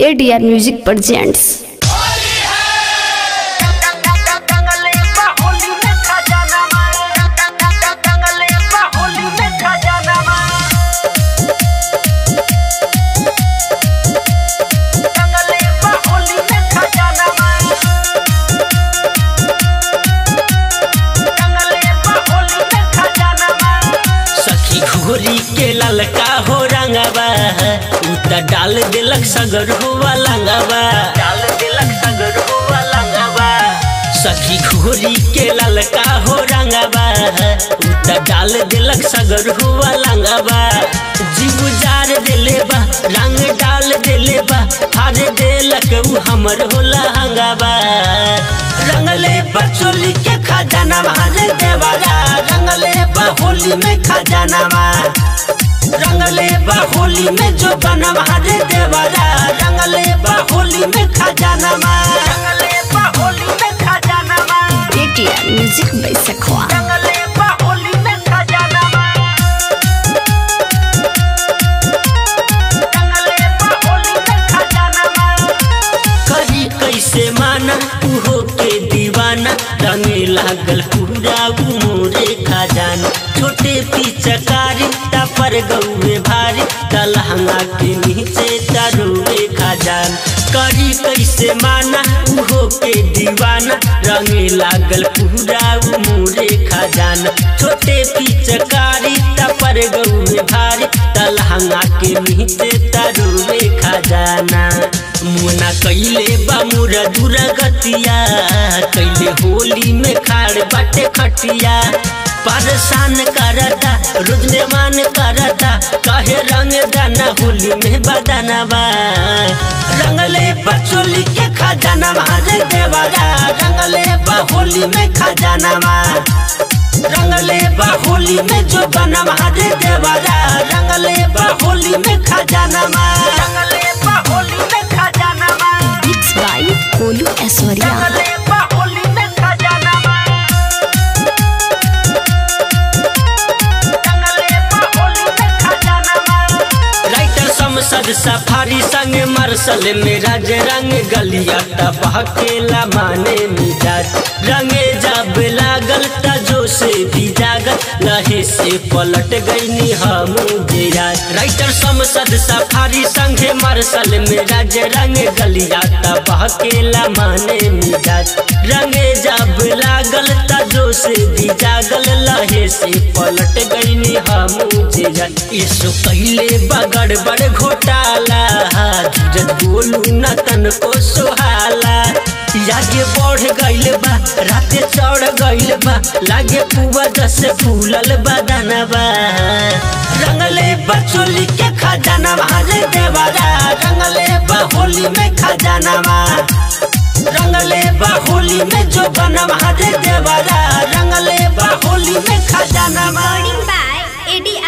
ADR music presents सखी घोरी के ललका हो रंगवा उ त डाल दिलक सगर हुआ लंगवा डाल दिलक सगर हुआ लंगवा सखी घोरी के ललका हो रंगवा उ त डाल दिलक सगर हुआ लंगवा जीव जार दिले बा रंग डाल दिले बा हार दिलक उ हमर होला हंगवा रंगले बचोली के खजाना मारे देवारा रंगले होली में खजाना रंगले होली में जो बना मारे देवारा रंगले होली में खजाना रंगले होली में खजाना एडीआर म्यूजिक बैसखवा रंगले होली में खजाना रंगले होली में खजाना करी कैसे माना उहो के दीवाना रंगे लागल पूरा उमोरे खजाना छोटे पिचकारी पर गौए भारी दलहंगा के नीचे तरुए खजान करी कैसे माना उहो के दीवाना रंगे लागल पूरा उमोरे खजाना छोटे पिचकारी पर गौए भारी दलहंगा के नीचे तरुए खजाना मुना कैले बामुर दुर्गतिया कैले होली में खाड़ बाटे खटिया परेशान करता रुजने मान करता कहे रंग दाना होली में बदाना बा रंगले बचोली के खजाना मारे देवारा रंगले होली में खजाना रंगले होली में जो बना मारे देवारा रंगले होली में खजाना रंगले होली में खजाना मिक्स बाय कोलू ऐश्वर्या रंगले होली में खजाना राइटर समसद सफारी संग मरसल में राज रंग गलिया तबाह केला माने मिजाज रंगे जब लागल तजो से भी जागल लहे से पलट गईनी हम जिराज राइटर समसद सफारी संगे मरसल में राज रंग गलिया तबाह केला माने मिजाज रंगे जब लागल तजो से भी जागल लहे से पलट गईनी हम जिराज इसो कैले बगड़ बड़ घोटाला धीरज बोलू न तन को सुहाला आगे बढ़ गइल बा राते चढ़ गइल बा लागे पुआ जैसे फूलल बदनबा रंगले बचोली के खजाना मारे देवारा रंगले होली में खजाना रंगले होली में जो बना मारे देवारा रंगले होली में खजाना by ADR